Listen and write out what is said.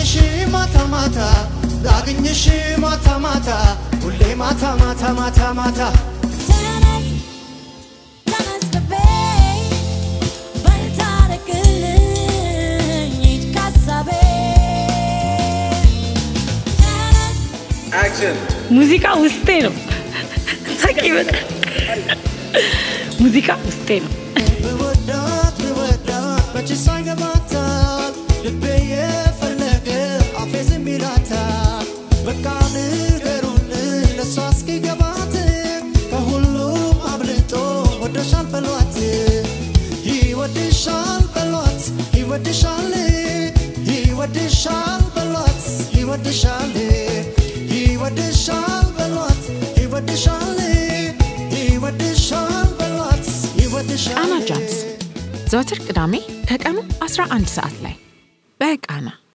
ላግኝሽ ማታ ማታ ላግኝሽ ማታ ማታ ሁሌ ማታ ማታ ማታ ማታ ተነስ ተነስ ልቤ በልታረቅልኝ ሂድ ካሳቤ ተነስ ሙዚቃ ውስጤ ነው። ሳቂ በጣም ሙዚቃ ውስጤ ነው። ብወዳት ብወዳት መች ሳይገባታል ልቤ የፈለገ አፌ ዝም ይላታል በቃ ንገሩልን ለሷ እስኪገባት ከሁሉም አብልጦ ወደሻል በሏት ይወድሻል በሏት ይወድሻል ይወድሻል በሏት ይወድሻል ይወድሻል በሏት ይወድሻል ይወድሻል በሏት ይወድሻል ቃና ጃምስ ዘወትር ቅዳሜ ከቀኑ 11 ሰዓት ላይ በቃና